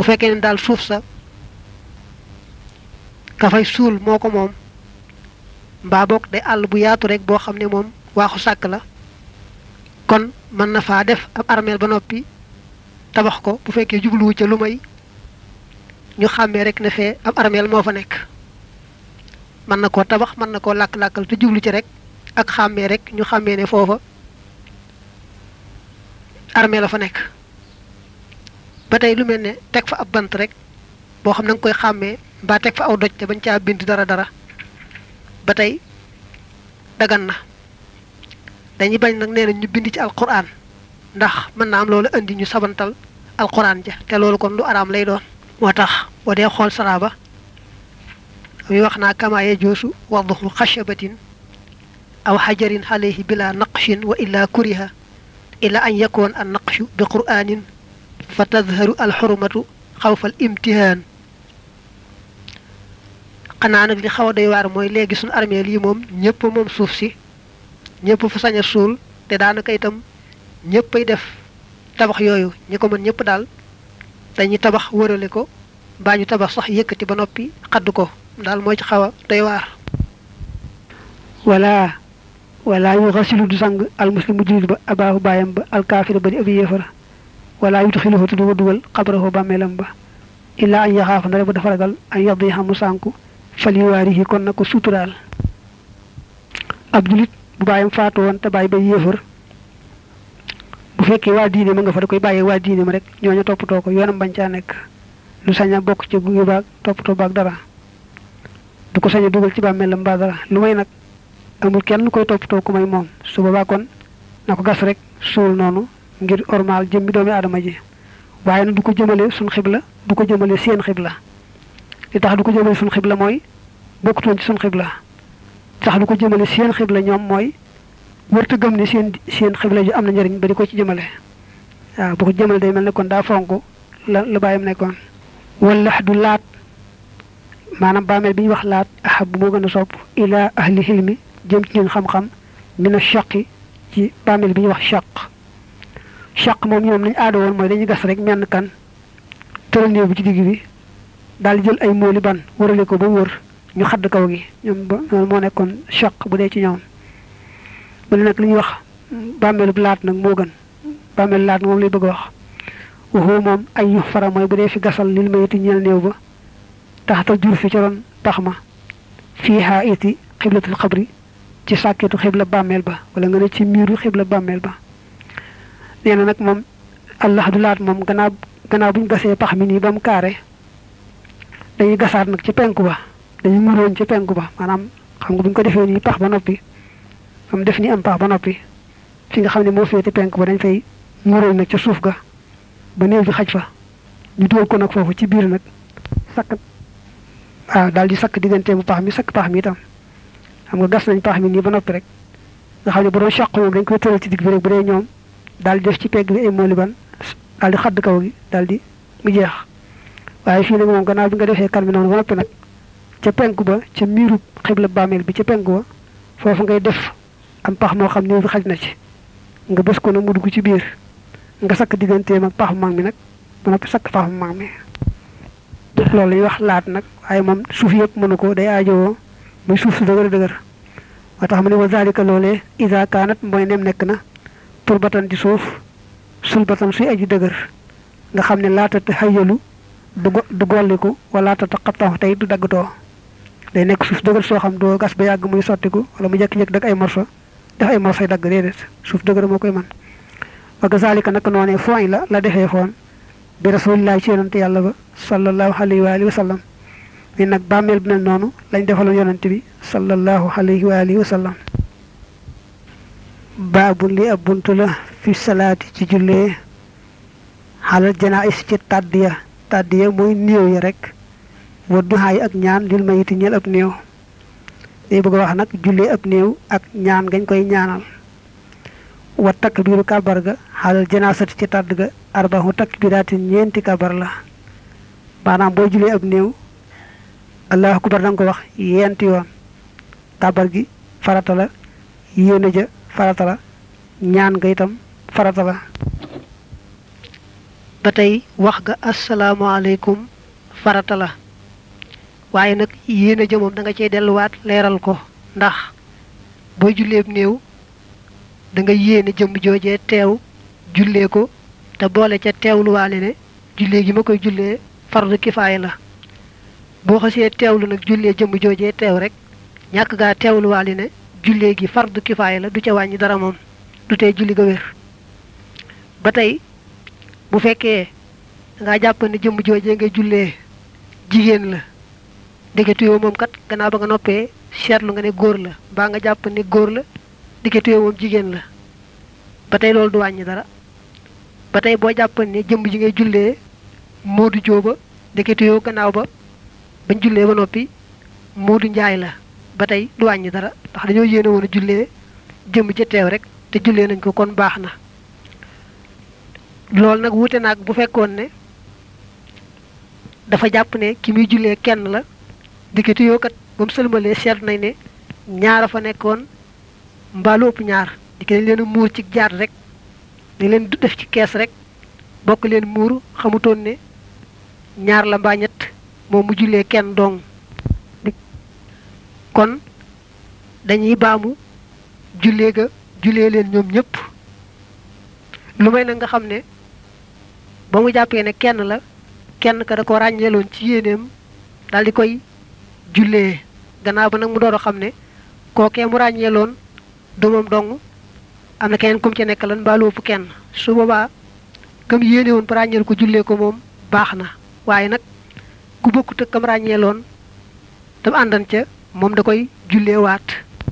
fekkee ne daal suuf sa ka fay suul moo ko moom mbaa boog day àll bu yaatu rek boo xam ne moom waaxu sàkk la kon mën na faa def ab armeel ba noppi tabax ko bu fekkee jubluwu ca lu may ñu xàmmee rek ne fee ab armeel moo fa nekk mën na koo tabax mën na koo làkk-làkkal te jublu ci rek ak xàmmee rek ñu xàmmee ne foofa armée la fa nekk ba tey lu mel ne teg fa ab bant rek boo xam na nga koy xàmmee mbaa teg fa aw doj te bañ caa bind dara dara ba tey dagan na dañuy bañ nag nee na ñu bind ci alquran ndax mën na am loolu indi ñu sabantal alquran ja te loolu kon lu araam lay doon moo tax boo dee xool saraaba muy wax naa kamaaye joosu wadduhu xashabatin aw xajarin alayhi bila naqshin wa illa kuriha ila an yakoon an naqshu bi qur'anin fa tadharu alxurmatu xawfa al imtihaan xanaa nag li xaw a doy waar mooy léegi suñu armée lii moom ñëpp moom suuf si ñëpp fa sañ a suul te daanaka itam ñëppay def tabax yooyu ñi ko mën ñëpp daal dañuy tabax wërale ko mbaa ñu tabax sax yëkkati ba noppi xadd ko daal mooy ci xaw a doy waar wala wala yu xasilu du sang almuslimu julit ba abaahu baayam ba alkaafira ba di abi yéefara wala yu tuxiluhu te du ko dugal xabrahu bàmmeelam ba illaa an yaxaafa ndare ba dafa ragal an yaddi xamu sànku fal yuwaarihi kon na ko suturaal ab julit bu bàyyam faatu woon te bàyyi ba yéefar bu fekkee waa diine ma nga fa da koy bàyyee waa diine ma rek ñooñu toppatoo ko yoonam bañ caa nekk lu sañ a bokk ci gunge baag toppatoo baag dara du ko sañ a dugal ci bàmmeelam mbaa dara lu may nag amul kenn koy toppatoo ku may moom su boobaa kon na ko gas rek suul noonu ngir ormaal jëmmi doomi aadama ji waaye nag du ko jëmale suñ xibla du ko jëmale seen xibla li tax du ko jëmale suñ xibla mooy bokkutoon ci suñ xibla tax du ko jëmale seen xibla ñoom mooy wërta gëm ni seen seen xibla ji am na njëriñ ba di ko ci jëmale waaw bu ko jëmale day mel ne kon daa fonk la la bàyyam nekkoon wala du laat maanaam bàmmeel bi ñuy wax laat ahab bu moo gën a sopp ila ahli xilmi jëm ci ñun xam-xam mina shaqi ci bàmmeel bi ñuy wax shaq shaq moom ñoom lañ aada woon mooy dañuy gas rek menn kan tëral néew bi ci digg bi daal di jël ay mooli ban wërale ko ba wër ñu xadd kaw gi ñoom ba loolu moo nekkoon shaq bu dee ci ñoom mu ne nag li ñuy wax bàmmeelu laat nag moo gën bàmmeelu laat moom lay bëgg a wax waxoo moom ay yu fara mooy bu dee fi gasal lil mayiti ñeel néew ba taxatal jur fi ca ron pax ma fii xaa iti xiblatul xabri ci sàkketu xibla bàmmeel ba wala nga ne ci miiru xibla bàmmeel ba nee na nag moom allah du laat moom gannaaw gannaaw bu ñu gasee pax mi nii ba mu kaare dañuy gasaat nag ci penku ba dañuy muroon ci penku ba maanaam xam nga bu ñu ko defee nii pax ba noppi am def ni am pax ba noppi fi nga xam ne moo féete penku ba dañ fay muroon nag ca suuf ga ba néew bi xaj fa ñu dugal ko nag foofu ci biir nag sakk waaw daal di sakk diggante bu pax mi sakk pax mi itam xam nga gas nañ pax mi nii ba noppi rek nga xam ne bu doon chaq moom dañ koy tëral ci digg bi rek bu dee ñoom daal di def ci pegg bi ay mooli ban daal di xadd kaw gi daal di mu jeex waaye fii nag moom gannaaw bi nga defee kan bi noonu ba noppi nag ca penku ba ca miiru xibla bàmmeel bi ca penku ba foofu ngay def am pax moo xam néew bi xaj na ci nga bës ko nag mu dugg ci biir nga sakk digganteem ak paxu mag mi nag ba noppi sakk paxu mag mi loolu la ñuy wax laat nag waaye moom suuf yëpp mënu ko day aajowoo muy suuf su dëgër dëgër moo tax mu ne wa zalika loolee isa kaanat mooy nem nekk na pour batan di suuf sul batan suy aji dëgër nga xam ne laatata xayalu du du golliku wala laatata xabtaxu tey du daggatoo day nekk suuf dëgër soo xam doo gas ba yàgg muy sottiku wala mu jekki-jekki dag ay morso def ay morsoy dagg déedéet suuf dëgër moo koy man wa kazalika nag noonee fooy la la defee foon bi rasulillahi ci yonante yàlla ba sallallahu alayhi wa alihi wa sallam ni nag bàmmeel bi mel noonu lañ defaloon yonante bi sallallahu alayhi wa alihi wa sallam baabu li ab buntu la fi salaati ci jullee xalal janaais ci tàddiya tàddiya mooy néew ya rek wa duxaay ak ñaan lil mayiti ñeel ab néew day bëgg a wax nag jullee ab néew ak ñaan gañ koy ñaanal wa takbiru kabar ga xalal janaasati ci tàdd ga arbahu takbiraatin ñeenti kabar la maanaam boo julee ab néew allahu akbar da nga ko wax yenti yoon kabar gi farata la yéene ja farata la ñaan nga itam farata la ba tey wax ga asalaamaaleykum farata la waaye nag yéene ja moom da nga cey delluwaat leeral ko ndax booy julleeb néew da nga yéene jëmm joojee teew jullee ko te boole ca teewluwaale ne jullee gi ma koy jullee fardu kifaaya la boo xasee teewlu nag jullee jëmm joojee teew rek ñàkk gaa teewluwaale ne jullee gi fardu kifaaya la du ca wàññi dara moom du tee julli ga wér ba tey bu fekkee nga jàpp ne jëmm joojee nga jullee jigéen la diggante yoo moom kat gannaaw ba nga noppee seetlu nga ne góor la mbaa nga jàpp ne góor la diggante yoo moom jigéen la ba tey loolu du wàññi dara ba tey boo jàpp ne jëmm ji ngay jullee moodu jóoba diggante yoo gannaaw ba bañ jullee ba noppi moodu njaay la ba tey du wàññi dara ndax dañoo yéene woon a jullee jëmm ja teew rek te jullee nañ ko kon baax na loolu nag wuute naag bu fekkoon ne dafa jàpp ne ki muy jullee kenn la diggante yoo kat ba mu sëlmalee seetlu nañ ne ñaara fa nekkoon mbaalu ëpp ñaar di dañ leen a muur ci jaar rek di leen def ci kees rek bokk leen muur xamutoon ne ñaar la mbaa ñett moom mu jullee kenn dong kon dañuy baamu jullee ga jullee leen ñoom ñëpp lu may nag nga xam ne ba mu jàppee ne kenn la kenn ka da ko ràññeeloon ci yéeneem daal di koy jullee gannaaw ba nag mu door a xam ne kookee mu ràññeeloon du moom dong am na keneen kum ci nekk lan mbaa lu ëpp kenn su boobaa kam yéene woon ba ràññeel ko jullee ko moom baax na waaye nag ku bokkut ak kam ràññeeloon tam àndan ca moom da koy jullee waat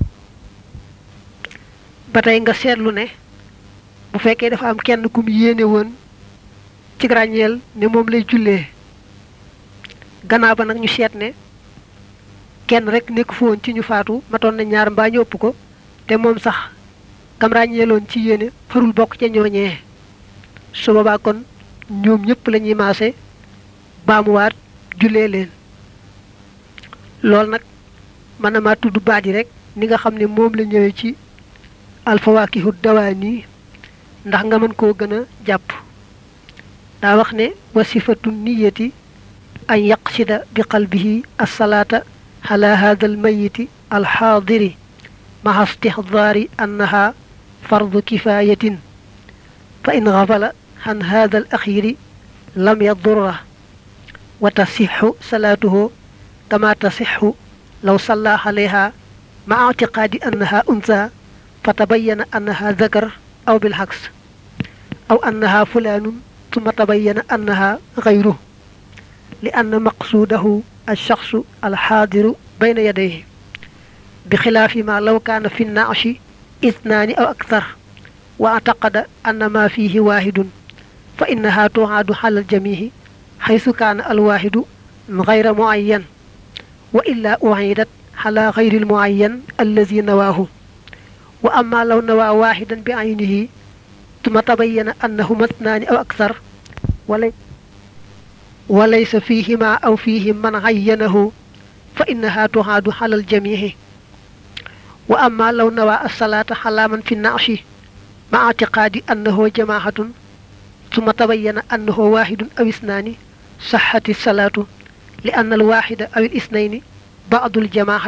ba tey nga seetlu ne bu fekkee dafa am kenn kum yéene woon ci ràññeel ne moom lay jullee gannaaw ba nag ñu seet ne kenn rek nekk fu woon ci ñu faatu matoon na ñaar mbaa ñu ëpp ko te moom sax kam ràññeeloon ci yéene farul bokk ca ñooñee su boobaa kon ñoom ñëpp la ñuy maase baamuwaat jullee leen loolu nag mën na maa tudd baat yi rek ni nga xam ne moom la ñëwee ci alfawaakihu dawaani ndax nga mën koo gën a jàpp daa wax ne wasifatu niyati an yaqsida bi qalbihi alsalaata ala hada almayiti alxaadiri maha istixdaari annaha fardu kifayatin fa in gafala an hada alaxiri lam yadurra wa tasixu salaatuhu kama tasixu law salla alayha ma ictiqaadi annaha unsa fa tabayana annaha zakar aw bilxaks aw annaha fulaanun ثم تبين أنها غيره لأن مقصوده الشخص الحاضر بين يديه بخلاف ما لو كان في النعش اثنان أو أكثر واعتقد أن ما فيه واحد فإنها تعاد على الجميع حيث كان الواحد غير معين وإلا أعيدت على غير المعين الذي نواه وأما لو نوى واحدا بعينه ثم تبين أنهما اثنان أو أكثر ولي وليس فيهما أو فيهم من عينه فإنها تعاد على الجميع وأما لو نوى الصلاة على من في النعش مع اعتقاد أنه جماعة ثم تبين أنه واحد أو اثنان صحت الصلاة لأن الواحد أو الاثنين بعض الجماعة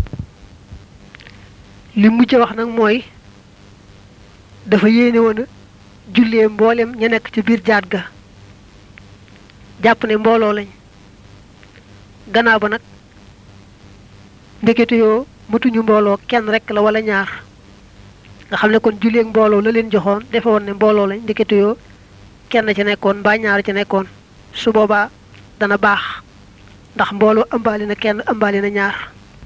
لمجا wax nak moy dafa yéene woon a jullee mboolem ña nekk ci biir jaat ga jàpp ne mbooloo lañ gannaaw ba nag ndekete yoo matuñu mbooloo kenn rek la wala ñaar nga xam ne kon julleeg mbooloo la leen joxoon defe woon ne mbooloo lañ ndekete yoo kenn ca nekkoon mbaa ñaar ca nekkoon su boobaa dana baax ndax mbooloo ëmbaali na kenn ëmbaali na ñaar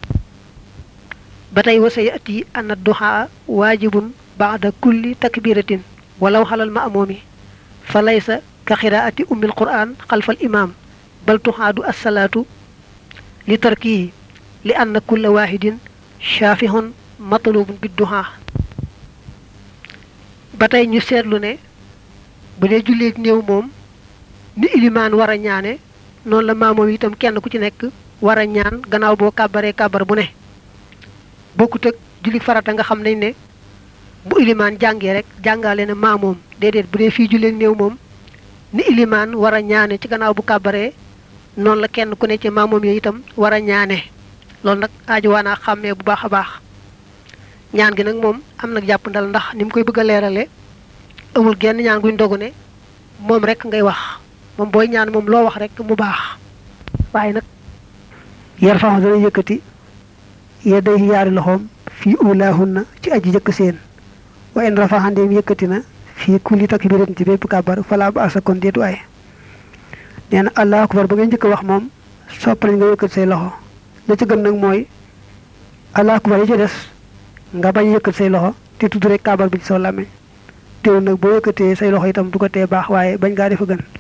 ba tey wasa yati anna duhaa waajibun baada kulli takbiratin walaw xalal ma'mumi fa laysa ka xiraati ummi alquran xalfa alimaam bal tuxaadu assalaatu li tarkihi li anna kulla waahidin shaafihun matlubun bidduhaa ba tey ñu seetlu ne bu dee julleeg néew moom ni ilimaan war a ñaane noonu la maamoom itam kenn ku ci nekk war a ñaan gannaaw boo kàbbaree kàbbar bu ne bokkut ak julli farata nga xam nañ ne bu ilimaan jàngee rek jàngale na maamoom déedéet bu dee fii julleeg néew moom ni ilimaan war a ñaane ci gannaaw bu kàbbaree noonu la kenn ku ne ci maamoom yi itam war a ñaane loolu nag aaju waa naa xàmmee bu baax a baax ñaan gi nag moom am nag jàpp ndal ndax ni mu koy bëgg a leerale amul genn ñaan guñ dogu ne moom rek ngay wax moom booy ñaan moom loo wax rek mu baax waaye nag yar faxam dana yëkkati yedday yaari loxoom fii ulaahunna ci aji jëkk seen wa in rafaxandeem yëkkati na fii kulli takbiratin ci bépp kàbbar falaa ba asa kon déetu ay nee na allahu akbar ba ngay njëkk wax moom sopp nañ nga yëkkati say loxo la ci gën nag mooy allahu akbar yi ci des nga bañ yëkkati say loxo te tudd rek kàbbar bi ci soo làmmiñ teewul nag boo yëkkatee say loxo itam du ko tee baax waaye bañ ngaa defa gën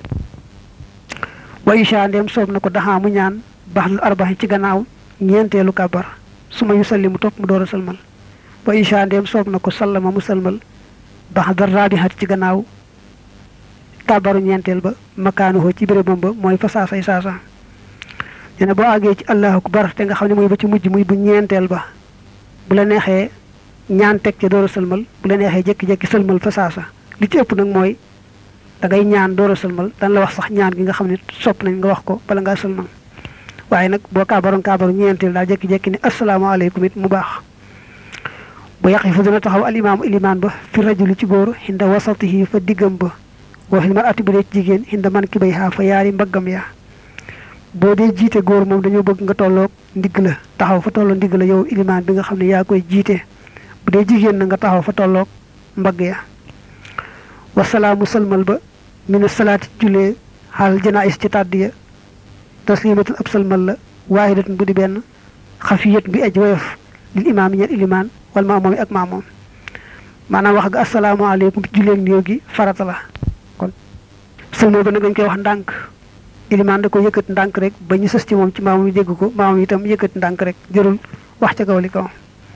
wa isha ndem soob na ko daxaa mu ñaan baax lu arbaxin ci gannaaw ñeenteelu kàbbar su ma yu salli mu topp mu door a salmal wa isha ndem soob na ko sallama mu salmal baax dara raabixat ci gannaaw kàbbaru ñeenteel ba makaanuhoo ci bérébam ba mooy fa saasay saasa nee na boo àggee ci allahu akbar te nga xam ne mooy ba ci mujj muy bu ñeenteel ba bu la neexee ñaan teg ca door a sëlmal bu la neexee jékki-jékki sëlmal fa saasa li ci ëpp nag mooy da ngay ñaan door a sëlmal dan la wax sax ñaan gi nga xam ne sopp nañ nga wax ko bala ngaa sëlmal waaye nag boo kaabaroon kaabaru ñeenteel daal jékki-jékki ne asalaamaaleykum it mu baax bu yàqi fu dina taxaw alimaamu ilimaan ba fi rajuli ci góor xinda wasatihi fa diggam ba wa fil mar'ati bu dee ci jigéen xinda man ki bay xaa fa yaari mbaggam ya boo dee jiite góor moom dañoo bëgg nga tolloog ndigg la taxaw fa tolloo ndigg la yow ilimaan bi nga xam ne yaa koy jiite bu dee jigéen na nga taxaw fa tolloog mbagg ya wasalaamu salmal ba mina salaati jullee xaal janaais ci tàdd ya taslimatun ab salmal la waahidatun bu di benn xafiyat bi aj woyof lil imaam yi ñeen ilimaan wal maamoom yi ak maamoom maanaam wax ga asalaamaaleykum ci julleeg néew gi farata la kon salmal ba nag dañ koy wax ndànk ilimaan da ko yëkkati ndànk rek ba ñu sës ci moom ci maamam yi dégg ko maamam itam yëkkati ndànk rek jërul wax ca kaw li kaw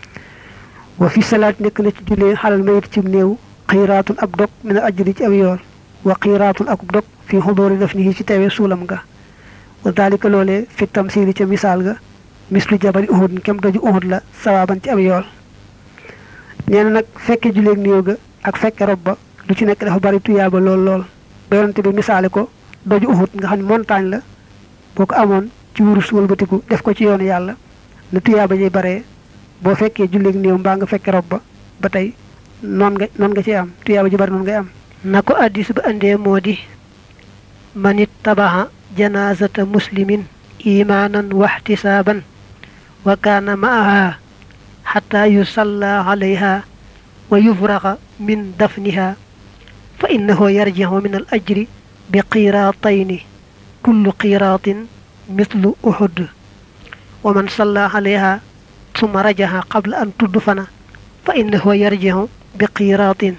wa fi salaat nekk na ci jullee xalal mayit ci néew xiiraatun ab dog min al ajri ci aw yool wa xiiraatun akub dog fi xudoori daf nii ci teewee suulam nga wa dalika loolee fi tamsiili ca misaal ga mislu jabari uhud kem doju uhud la sawaaban ci aw yool nee na nag fekke julleeg néew ga ak fekke rob ba lu ci nekk dafa bari tuyaaba lool lool ba yonante bi misaale ko doju uhud nga xam ne montagne la boo ko amoon ci wurus wëlbatiku def ko ci yoonu yàlla na tuyaaba jay baree boo fekkee julleeg néew mbaa nga fekke rob ba ba tey noon nga noon nga ci am tuyaaba ji bari noonu ngay am na ko addis ba andee moo di manit tabaxa janaazata muslimin imaanan waxtisaaban wa kaana maaha xataa yusalla alayha wa yufraxa min dafniha fa innahu yarjicu min al ajri bi qiraatayni kullu qiraatin mislu uhud wa man salla alayha summa rajaxa qabla an tudfana fa innahu yarjicu bi qiraatin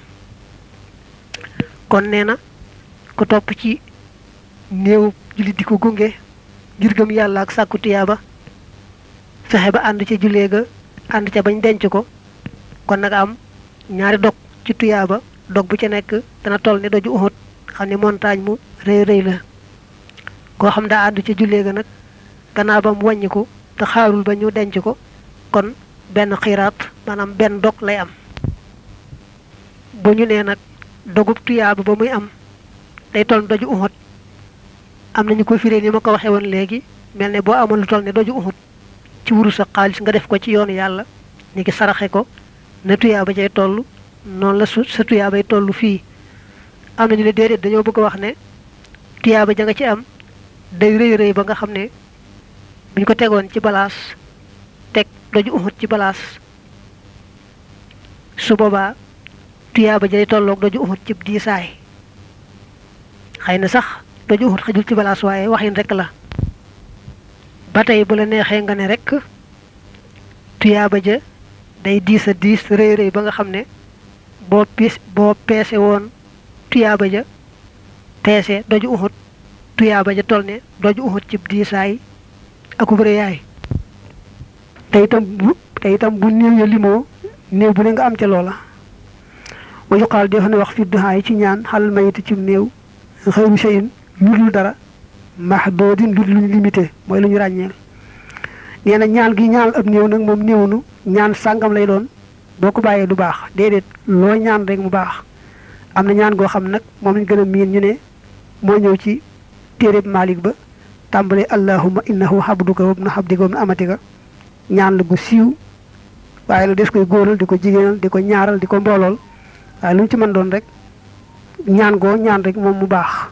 kon nee na ku topp ci néew jullit di ko gunge ngir gëm yàlla ak sàkku tiyaaba fexe ba ànd ca jullee ga ànd ca bañ denc ko kon nag am ñaari dog ci tuyaaba dog bu ca nekk dana toll ne doju Uhud xam ne montagne mu rëy rëy la koo xam daa ànd ca jullee ga nag gannaaw ba mu wàññi ko te xaarul ba ñu denc ko kon benn xiiraat maanaam benn dog lay am bu ñu nee nag dogub tuyaaba ba muy am day toll doju Uhud am nañu ko firee ni ma ko waxee woon léegi mel ne boo amoon lu toll ne doju Uhud ci wuru sa xaalis nga def ko ci yoonu yàlla ni ki saraxe ko na tuyaaba jay toll noonu la su sa tuyaabay toll fii am nañu ne déedéet dañoo bëgg a wax ne tuyaaba ja nga ci am day rëy rëy ba nga xam ne buñ ko tegoon ci balaas teg doju Uhud ci balaas su boobaa tuyaaba jay tolloog doju Uhud ci diisaay xëy na sax doju Uhud xajul ci balaas waaye waxin rek la ba tey bu la neexee nga ne rek tuyaaba ja day diis a diis rëy rëy ba nga xam ne boo piis boo peese woon tuyaaba ja peese doju Uhud tuyaaba ja toll ne doju Uhud ci diisaay akub rëyaay te itam bu te itam bu néew ya limoo néew bu ne nga am ca loola wa yuqaal def na wax fi duhaa yi ci ñaan xalal mayiti ci néew xëyru shay'in lu dul dara mahdoodin lu luñ limité mooy lu ñu ràññeel nee na ñaan gi ñaan ab néew nag moom néewnu ñaan sàngam lay doon boo ko bàyyee du baax déedéet loo ñaan rek mu baax am na ñaan goo xam nag moom lañ gën a miin ñu ne moo ñëw ci téereb Malik ba tàmbale allahumma innahu habduka wa ibnu habdika wa ibnu amatika ñaan la gu siiw waaye nag des koy góoral di ko jigéenal di ko ñaaral di ko mboolool waaye lu mu ci mën doon rek ñaan goo ñaan rek moom mu baax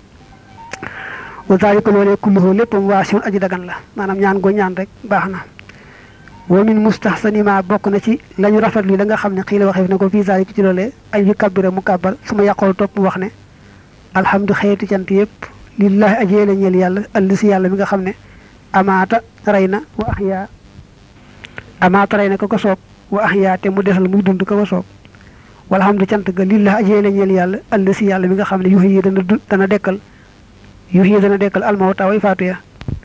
wa zalika loolee kulluhu léppam waasiun aji dagan la maanaam ñaan goo ñaan rek baax na wa min mustahsani ma bokk na ci la ñu rafetlu la nga xam ne xii la waxee na ko fii zalika ci loolee ay yu kabbira mu kàbbar su ma yàqool topp mu wax ne alhamdu xeeti cant yëpp lillahi ajee la ñeel yàlla alli si yàlla mi nga xam ne amaata rey na wa ahyaa amaata rey na ko ko soob wa ahyaa te mu desal muy dund ko ko soob walhamdu cant ga lillahi ajee la ñeel yàlla alli si yàlla mi nga xam ne yuxi yi dana du dana dekkal yuxi yi dana dekkal almawta way faatu ya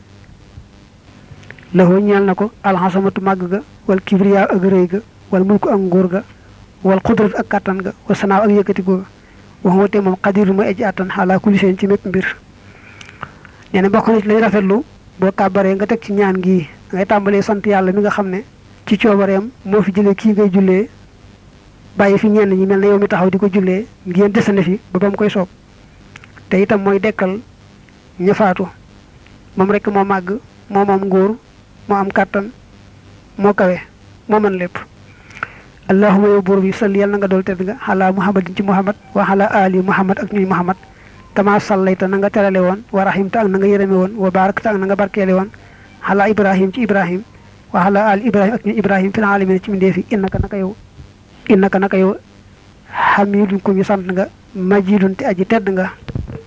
laxoo ñeel na ko alxasamatu màgg ga wal kibriya ak rëy ga wal mulku ak nguur ga wal xudrat ak kàttan ga wa sanaaw ak yëkkati googa wax nga te moom xadir mooy aji àttan xaalaa kulli seen ci mépp mbir nee na bokk na ci lay rafetlu boo kàbbaree nga teg ci ñaan gii ngay tàmbalee sant yàlla mi nga xam ne ci coobareem moo fi jëlee kii ngay jullee bàyyi fi ñenn ñi mel ne yow mi taxaw di ko jullee ngeen desane fi ba ba mu koy soob te itam mooy dekkal ña faatu moom rek moo màgg moo moom nguur moo am kàttan moo kawe moo mën lépp allahuma yow buur bi salli yàlla na nga dool tedd nga xalaa muhammadin ci muhammad wa xalaa ali muhammad ak ñuy muhammad kama sallayta na nga terale woon wa rahimta ak na nga yërëme woon wa barakta ak na nga barkeele woon xalaa ibrahim ci ibrahim wa xalaa ali ibrahim ak ñuy ibrahim fil alamin ci mindeefi innaka naka yow innaka naka yow xamidun ku ñu sant nga majidun te aji tedd nga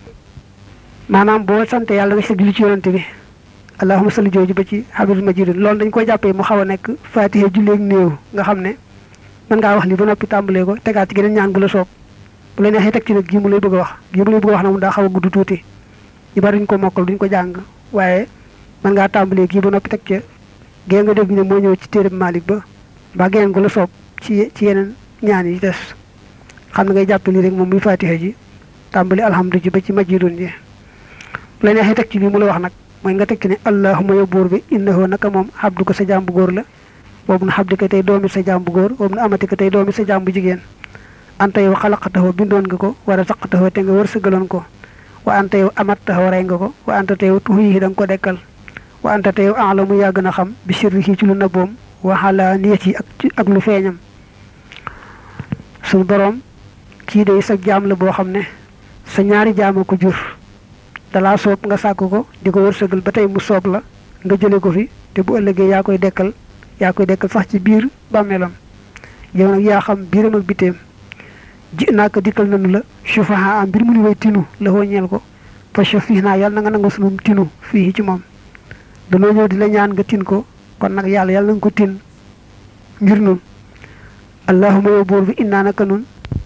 maanaam boo sante yàlla nga si julli ci yonante bi allahuma salli jooju ba ci xamidun majidun loolu dañ koy jàppee mu xaw a nekk fatiha julleeg néew nga xam ne mën ngaa wax li ba noppi tàmbalee ko tegaat ci geneen ñaan gu la soob bu la neexee teg ci nag gii mu lay bëgg a wax gii mu lay bëgg a wax na mu daa xaw a gudd tuuti ñu bari duñ ko mokkal duñ ko jàng waaye mën ngaa tàmbalee gii ba noppi teg ca gée nga dégg ne moo ñëw ci téereb Malik ba mbaa geneen gu la soob ci ci yeneen ñaan yi des xam na ngay jàppe lii rek moom muy fatiha ji tàmbali alhamdu ji ba ci majidun ji bu la neexee teg ci lii mu la wax nag mooy nga teg ci ne allahuma yow buur bi innahu naka moom xabdu ko sa jaam bu góor la boobu na xabdi ko tey doomi sa jaam bu góor boobu na amati ko tey doomi sa jaam bu jigéen anta yow xalaqataxoo bindoon nga ko war a saqataxoo te nga wër sëgaloon ko wa anta yow amattaxoo rey nga ko wa anta te yow tuxu yi da nga ko dekkal wa anta te yow alamu yaa gën a xam bi sirri ci lu nëbboom waxala niyet yi ak ak lu feeñam suñu boroom kii day sa jaam la boo xam ne sa ñaari jaama ko jur dalaa soob nga sàkk ko di ko wërsëgal ba tey mu soob la nga jële ko fi te bu ëllëgee yaa koy dekkal yaa koy dekkal sax ci biir bàmmeelam yow nag yaa xam biiram ak biteem ji naa ko dikkal nanu la sufaha am mbir mu ni way tinu la wóññeel ko fa fii naa yàlla na nga nangu sunum tinu fii ci moom danoo ñëw di la ñaan nga tin ko kon nag yàlla yàlla na nga ko tin ngir nun allahuma yow buur bi innaa naka nun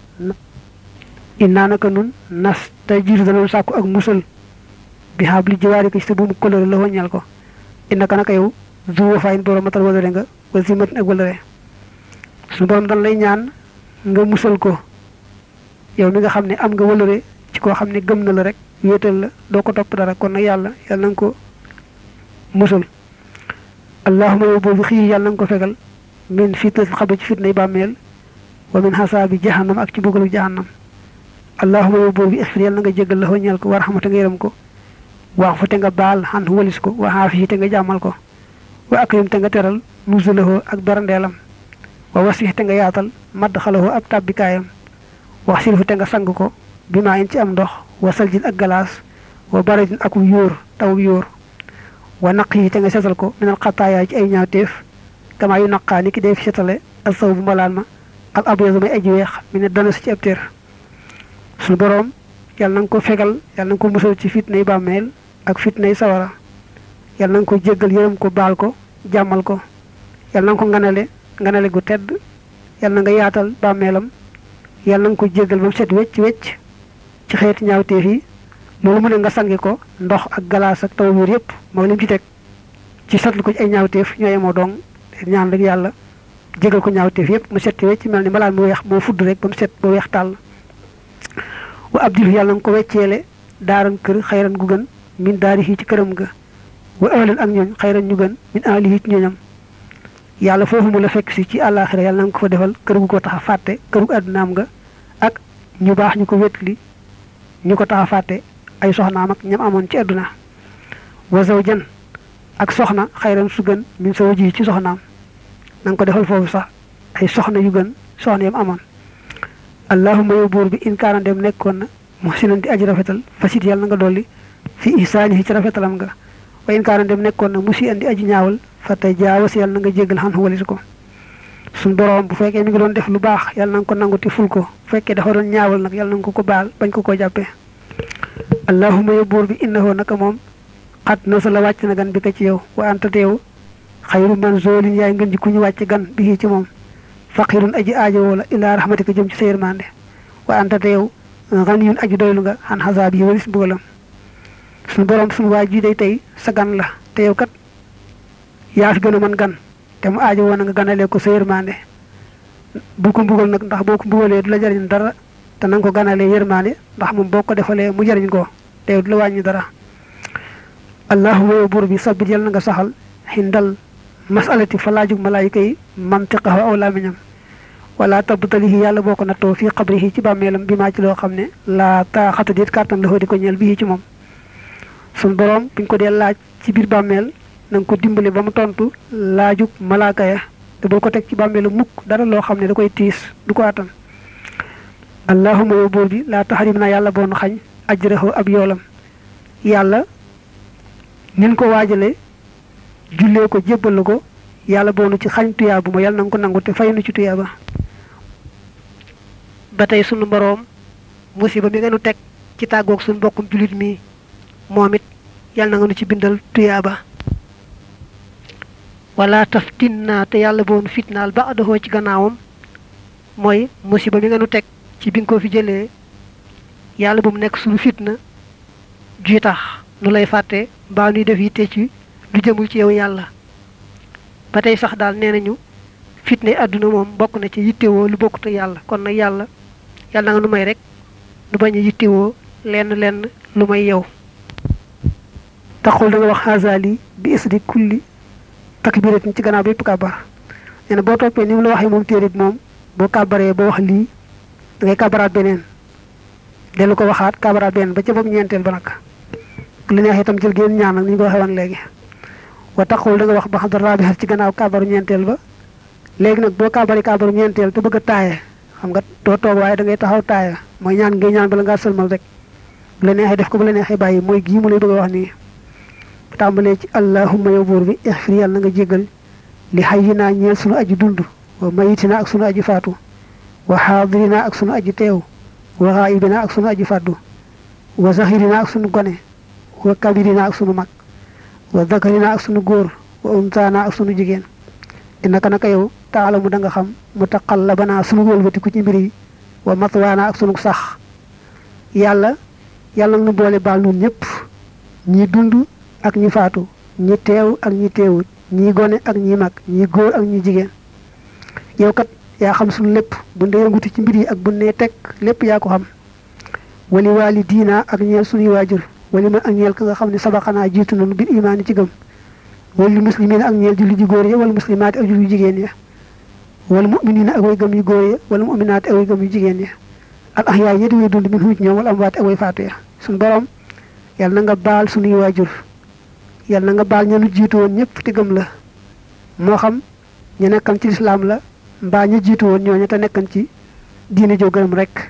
innaa naka nun nas tey jiir danoon sàkku ak musal bi xaab li jiwaari ko ci sa buumu kolëre la wóññeel ko innaka naka yow zuwa fayin borom matal walare nga wa zimatin ak walare suñu borom dan lay ñaan nga musal ko yow mi nga xam ne am nga walare ci koo xam ne gëm na la rek wéetal la doo ko topp dara kon nag yàlla yàlla na nga ko musal allahuma yow boobu xii yàlla na nga ko fegal min fitnatil xabri ci fitnay bàmmeel wa min xasaabi jahannam ak ci bëggalu jahannam allahuma yow boobu ixfir yàlla na nga jégal la ñeel ko war xamate nga yërëm ko wax fa te nga baal xan walis ko wa xaafi te nga jàmmal ko wa akrim te nga teral nuzulahu ak barandeelam wa wasix te nga yaatal madd xalahu ab tàbbikaayam wax silfu te nga sang ko bi maa in ci am ndox wa saljin ak galaas wa baradin ak yóor taw yóor wa naq yi te nga setal ko minal xataayaa ci ay ñaawteef kamaa yu naqaa ni ki dee fi setale al saw bu mbalaan ma al abyadu may aji weex mi ne dana si ci ab téer suñu boroom yàlla na nga ko fegal yàlla na nga ko musal ci fitnay bàmmeel ak fitnay sawara yàlla na nga ko jéggal yërëm ko baal ko jàmmal ko yàlla na nga ko nganale nganale gu tedd yàlla na nga yaatal bàmmeelam yàlla na nga ko jéggal ba mu set wecc wecc ci xeeti ñaawteef yi loolu mu ne nga sangi ko ndox ak galaas ak taw wiir yëpp moo lim ci teg ci satlu ko ci ay ñaawteef ñooye moo dong ñaan rek yàlla jégal ko ñaawteef yëpp mu set wecc mel ni mbalaan mu weex moo fudd rek ba mu set ba weex tàll wa abdil yàlla na nga ko wecceele daaran kër xayran gu gën min daari ci këram ga wa ahlan ak ñooñ xayran ñu gën min ahlihi ci ñooñam yàlla foofu mu la fekk si ci àllaaxira yàlla na nga ko fa defal kër gu ko tax a fàtte kër gu àddunaam nga ak ñu baax ñu ko wétli ñu ko tax a fàtte ay soxnaam ak ñam amoon ci àdduna wa zawjan ak soxna xayran su gën min sa waji ci soxnaam na nga ko defal foofu sax ay soxna yu gën soxna yam amoon allahuma yow buur bi in kaana dem nekkoon na muhsinan di aji rafetal fasit yàlla na nga dolli fi ihsaanihi ci rafetalam nga wa in kaana dem nekkoon na musi andi aji ñaawal fa tey jaawas yàlla na nga jéggal xan walis ko suñ boroom bu fekkee mi ngi doon def lu baax yàlla na nga ko nangu ti ful ko bu fekkee dafa doon ñaawal nag yàlla na nga ko ko baal bañ ko ko jàppee allahuma yow buur bi innahu naka moom xat na sa la wàcc na gan bi ko ci yow wa anta teew xayru man zoolin yaay ngën ji ku ñu wàcc gan bi ci moom faqirun aji aajowoo la ilaa rahmatika jëm ci sa yërmande wa anta teew ganiyun aji doylu nga xan xasaab yi walis mbugalam suñu borom suñu waa ji day tey sa gan la te yow kat yaa fi gën a mën gan te mu aajo woon nga ganalee ko sa yërmande bu ko mbugal nag ndax boo ko mbugalee du la jariñ dara te na nga ko ganalee yërmande ndax moom boo ko defalee mu jariñ ko te du la wàññi dara allahuma yow buur bi sabbit yal na nga saxal xindal masalati fa laajug malaayika yi mantiqahu aw lamiñam wala tabtalihi yàlla boo ko nattoo fii qabrihi ci bàmmeelam bi maa ci loo xam ne laa taaxata déet kàttan la di ko ñeel bii ci moom sun borom buñ ko dee laaj ci biir bàmmeel na nga ko dimbale ba mu tontu laajug malaaka ya te bul ko teg ci bàmmeelu mukk dara loo xam ne da koy tiis du ko attan allahuma yow buur bi laa taxarim naa yàlla boonu xañ ajrahu ab yoolam yàlla nin ko waajale jullee ko jébbal la ko yàlla boonu ci xañ tuyaabu ma yàlla na nga ko nangu te fay nu ci tuyaaba ba tey sunu boroom musiba mi nga nu teg ci tàggoog sunu mbokkum jullit mi moom it yàlla na nga nu ci bindal tuyaaba wala taftin naa te yàlla boonu fitnaal ba adahoo ci gannaawam mooy musiba mi nga nu teg ci bi nga ko fi jëlee yàlla bu mu nekk suñu fitna juy tax nu lay fàtte mbaa nuy def yitte ci lu jëmul ci yow yàlla ba tey sax daal nee nañu fitna yi àdduna moom bokk na ci yittewoo lu bokkut ak yàlla kon nag yàlla yàlla na nga nu may rek nu bañ a yittewoo lenn lenn lu may yow taxul da nga wax xaasali bi isdi kulli takbiratin ci gannaaw bépp kàbbar nee na boo toppee ni mu la waxee moom téere bi moom boo kàbbaree boo wax lii da ngay kàbbaraat beneen dellu ko waxaat kàbbaraat beneen ba ca bopp ñeenteel ba nag li neex itam jël génn ñaan nag ni ñu ko waxee woon léegi wa taxul da nga wax ba xam dara bi ci gannaaw kàbbaru ñeenteel ba léegi nag boo kàbbari kàbbaru ñeenteel te bëgg a taaye xam nga doo toog waaye da ngay taxaw taaya mooy ñaan ngay ñaan bala ngaa sëlmal rek bu la neexee def ko bu la neexee bàyyi mooy gii mu lay bëgg a wax nii tàmbalee ci allahumma yow buur bi ixfir yàlla na nga jéggal li xayyinaa ñeel sunu aji dund wa mayitinaa ak sunu aji faatu wa xaadirinaa ak sunu aji teew wa xaayibinaa ak sunu aji fàddu wa zahirinaa ak sunu gone wa kabirinaa ak sunu mag wa zakarinaa ak sunu góor wa untaanaa ak sunu jigéen innaka naka yow taalamu da nga xam mu taqallabanaa sunu wëlbatiku ci mbir yi wa matwaanaa ak sunu sax yàlla yàlla nu boole baal nun ñëpp ñi dund ak ñi faatu ñi teew ak ñi teewut ñi gone ak ñi mag ñi góor ak ñi jigéen yow kat yaa xam suñu lépp bu ndee nguti ci mbir yi ak bu nee teg lépp yaa ko xam wali waali diina ak ñeel suñuy waajur wali man ak ñeel ka nga xam ne sabaxanaa jiitu nañu bir imaani ci gëm wali muslimiin ak ñeel julli ji góor ya wala muslimaati ak julli jigéen ya wala muminina ak way gëm yu góor ya wala muminaati ak way gëm yu jigéen ya al ahyaa yedi way dund min huuc ñoom wala amwaati ak way faatu ya suñu borom yàlla na nga baal suñuy waajur yàlla na nga baal ña nu jiitu woon ñëpp te gëm la moo xam ñu nekkan ci lislaam la mbaa ñu jiitu woon ñooñu te nekkan ci diine joo gërëm rek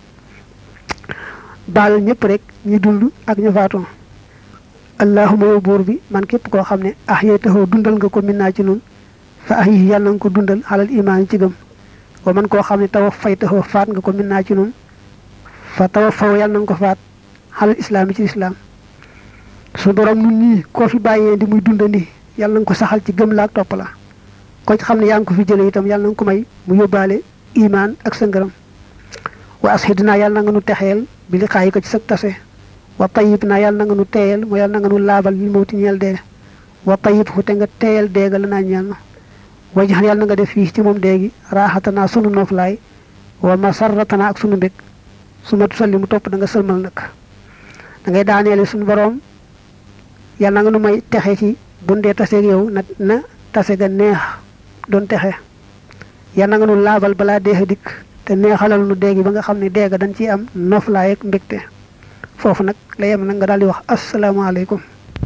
baal ñëpp rek ñu dund ak ñu faatu allahuma yow buur bi man képp koo xam ne ah yee taxoo dundal nga ko min naa ci nun fa ah yi yàlla nga ko dundal xalal imaan ci gëm wa man koo xam ne tawa fay taxoo faat nga ko min naa ci nun fa tawa faw yàlla nga ko faat xalal islaam yi ci lislaam su borom nun ñii koo fi bàyyee di muy dundandi yàlla nga ko saxal ci gëm la ak topp la ko ci xam ne yaa ngi ko fi jële itam yàlla nga ko may mu yóbbaale imaan ak sa ngërëm wa ashidnaa yàlla na nga nu texeel bi li xaayi ko ci sa tase wa tayib naa yàlla na nga nu teeyal mu yàlla na nga nu laabal bi mawti ñeel dee wa tayib fu te nga teeyal deega la naa ñeel na wajaxan yàlla na nga def fii ci moom déegi raaxatanaa sunu nooflaay wa masarratanaa ak sunu mbég su ma tusalli mu topp da nga sëlmal nag da ngay daaneele suñu borom yàlla na nga nu may texe ci bundee taseeg yow na na tase ga neex doon texe yàlla na nga nu laabal balaa deex a dikk te neexalal nu déegi ba nga xam ne déega dañ ciy am noflaay ak mbégte foofu nag la yem nag nga daal di wax asalaamaaleykum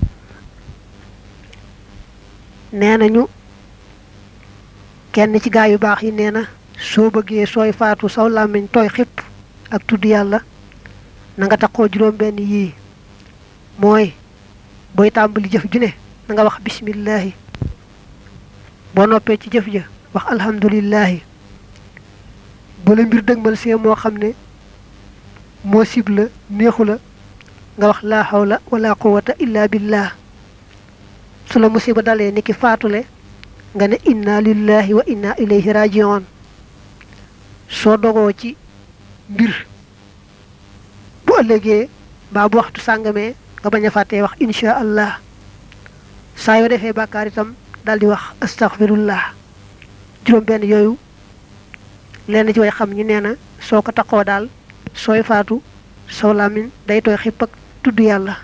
nee nañu kenn ci gaa yu baax yi nee na soo bëggee sooy faatu saw làmmiñ tooy xipp ak tudd yàlla na nga taxoo juróom benn yii mooy booy tàmbali jëf ju ne na nga wax bismillahi boo noppee ci jëf ja wax alhamdulillahi bu la mbir dëgmal see moo xam ne moo sib la neexu la nga wax laa hawla wala quwata illa billah su la musiba dalee ni ki faatule nga ne inna lillahi wa inna ilayhi rajiun soo dogoo ci mbir bu ëllëgee mbaa bu waxtu sàngamee nga bañ a fàttee wax insha allah saa yoo defee bàkkaar itam daal di wax astaghfirullah juróom benn yooyu lenn ci way xam ñu nee na soo ko taxoo daal sooy faatu soo làmmiñ day tooy xipp ak tudd yàlla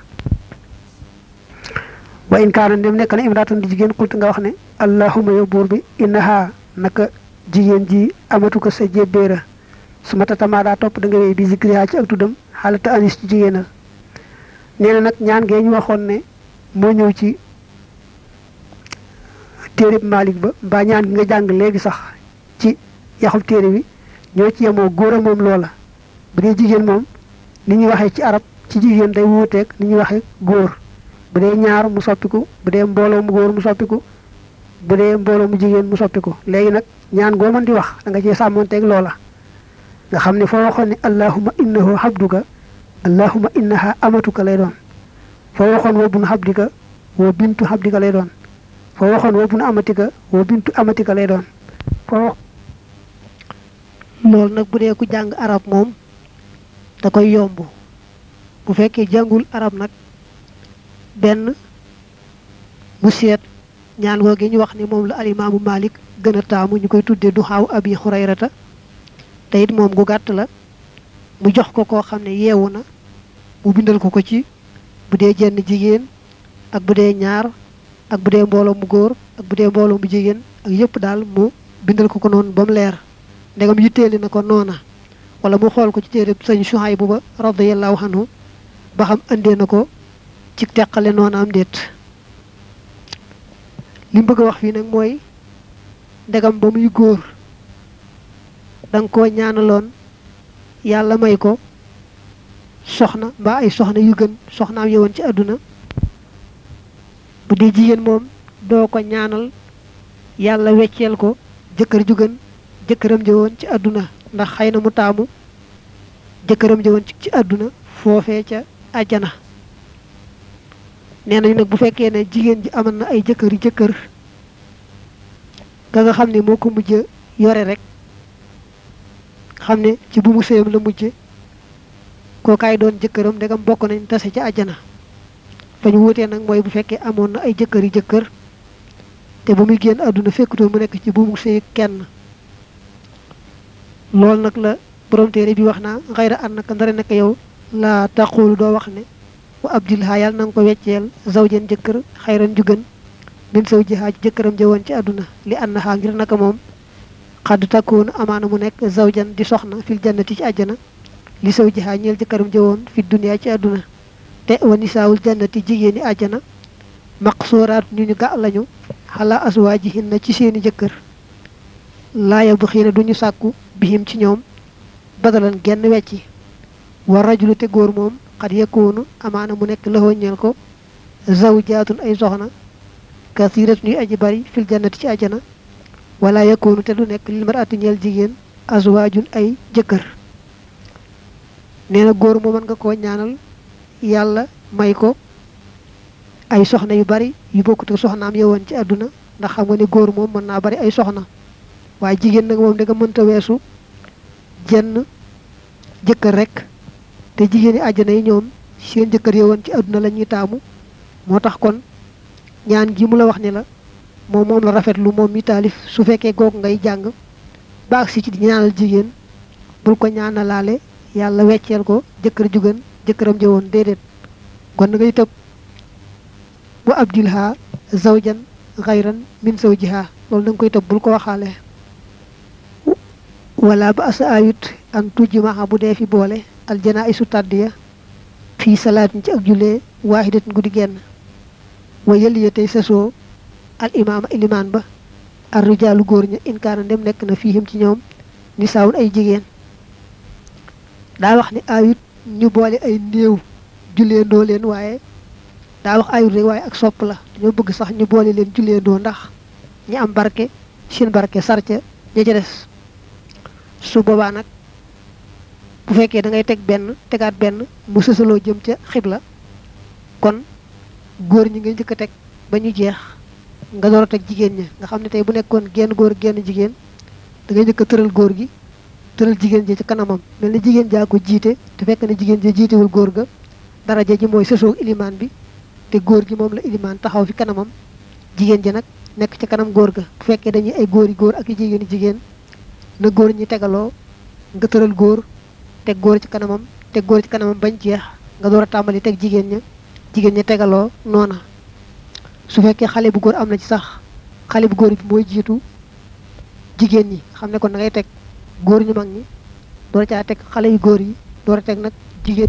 wa in kaana ndem nekk na imraatan di jigéen xultu nga wax ne allahuma yow buur bi innaha naka jigéen ji amatu ko sa jébbéera su ma tatamaa daa topp da nga wéy bi zikriha ci ak tuddam xaalata anis ci jigéenal nee na nag ñaan ngee ñu waxoon ne moo ñëw ci téereb Malik ba mbaa ñaan gi nga jàng léegi sax ci yaxub téere bi ñoo ci yemoo góor a moom loola bu dee jigéen moom ni ñuy waxee ci arab ci jigéen day wuuteeg ni ñuy waxee góor bu dee ñaar mu soppiku bu dee mbooloo mu góor mu soppiku bu dee mbooloo mu jigéen mu soppiku léegi nag ñaan goo mën di wax da nga cee sàmmonteeg loola nga xam ne foo waxoon ne allahuma innahu habduka allahuma innaha amatuka lay doon foo waxoon wa bun habdika wa bintu habdika lay doon foo waxoon wa bun amatika wa bintu amatika lay doon foo loolu nag bu dee ku jàng arab moom da koy yomb bu fekkee jàngul arab nag benn mu seet ñaan googu ñu wax ni moom la alimaamu Malik gën a taamu ñu koy tuddee du xaaw abi xurayrata te it moom gu gàtt la mu jox ko koo xam ne yeewu na mu bindal ko ko ci bu dee jenn jigéen ak bu dee ñaar ak bu dee mbooloo mu góor ak bu dee mbooloo mu jigéen ak yëpp daal mu bindal ko ko noonu ba mu leer ndegam yitteeli na ko noona wala mu xool ko ci téere sëñ Suhaybu ba radiyallahu anhu ba xam andee na ko ci teqale noona am déet li mu bëgg a wax fii nag mooy ndegam ba muy góor da nga koo ñaanaloon yàlla may ko soxna mbaa ay soxna yu gën soxnaam yowoon ci àdduna bu dee jigéen moom doo ko ñaanal yàlla wecceel ko jëkkër ju gën jëkkëram jëwoon ci àdduna ndax xëy na mu taamu jëkkëram jëwoon ci àdduna foofee ca àjjana nee nañu nag bu fekkee ne jigéen ji amoon na ay jëkkër yu jëkkër ka nga xam ne moo ko mujj yore rek xam ne ci bu mu séyam la mujje kookaay doon jëkkëram ndegam bokk nañ tase ci àjjana fa ñu wuutee nag mooy bu fekkee amoon na ay jëkkër yu jëkkër te ba muy génn àdduna fekkutoon mu nekk ci bu mu séy kenn loolu nag la borom téere bi wax naa xayra an naka ndara nekk yow laa taqulu doo wax ne wa abdilha yàlla na nga ko wecceel zawjen jëkkër xayran ju gën min saw jihaa ci jëkkëram jëwoon ci àdduna li annaha ngir naka moom xadd takkoonu amaana mu nekk zawjan di soxna fil jannati ci àjjana li saw jihaa ñeel jëkkëram jëwoon fi duniyaa ci àdduna te wa nisaawul jannati jigéeni àjjana maqsooraat ñu ñu ga lañu xalaa aswaajihinna ci seeni jëkkër laaya bu xiina duñu sàkku bihim ci ñoom badalan genn wecci war rajulu te góor moom xat yekkoonu amaana mu nekk laxoo ñeel ko zawjaatun ay soxna kasirat ñuy aji bari fil jannati ci àjjana wala yekkoonu te du nekk lil marati ñeel jigéen azwaajun ay jëkkër nee na góor moo mën nga koo ñaanal yàlla may ko ay soxna yu bari yu bokkut ak soxnaam yowoon ci àdduna ndax xam nga ne góor moom mën naa bari ay soxna waaye jigéen nag moom da nga mënta weesu jenn jëkkër rek te jigéen yi àjjana yi ñoom seen jëkkër yowoon ci àdduna la ñuy taamu moo tax kon ñaan gi mu la wax ni la moom moom la rafetlu moom mi taalif su fekkee googu ngay jàng baag si ci di ñaanal jigéen bul ko ñaanalaale yàlla wecceel ko jëkkër ju gën jëkkëram jëwoon déedéet kon ngay tëb bu abdilha zawjan xayran min zawjiha loolu da nga koy tëb bul ko waxaale wala ba asa ayut an tujji maxa bu dee fi boole aljanaa isu tàddiya fii salaatin ci ak jullee waaxidatin guddi genn wa yëliya tey sasoo al imaama ilimaan ba ar rijaalu góor ña inkaana ndem nekk na fiihim ci ñoom ni saawun ay jigéen daa wax ni ayut ñu boole ay néew julleendoo leen waaye daa wax ayut rek waaye ak sopp la dañoo bëgg sax ñu boole leen julleendoo ndax ñi am barke seen barke sarca ña ca des su boobaa nag bu fekkee da ngay teg benn tegaat benn mu sësaloo jëm ca xibla kon góor ñi nga njëkk a teg ba ñu jeex nga door a teg jigéen ña nga xam ne tey bu nekkoon genn góor genn jigéen da ngay njëkk a tëral góor gi tëral jigéen ji ci kanamam mel ni jigéen jaa ko jiite te fekk ne jigéen ji jiitewul góor ga daraja ji mooy sësoog ilimaan bi te góor gi moom la ilimaan taxaw fi kanamam jigéen ji nag nekk ci kanam góor ga bu fekkee dañuy ay góor yi góor ak i jigéen yi jigéen na góor ñi tegaloo nga tëral góor teg góor ci kanamam teg góor ci kanamam bañ jeex nga door a tàmbali teg jigéen ña jigéen ña tegaloo noona su fekkee xale bu góor am na ci sax xale bu góor bi mooy jiitu jigéen ñi xam ne kon da ngay teg góor ñu mag ñi door caa teg xale yu góor yi door a teg nag jigéen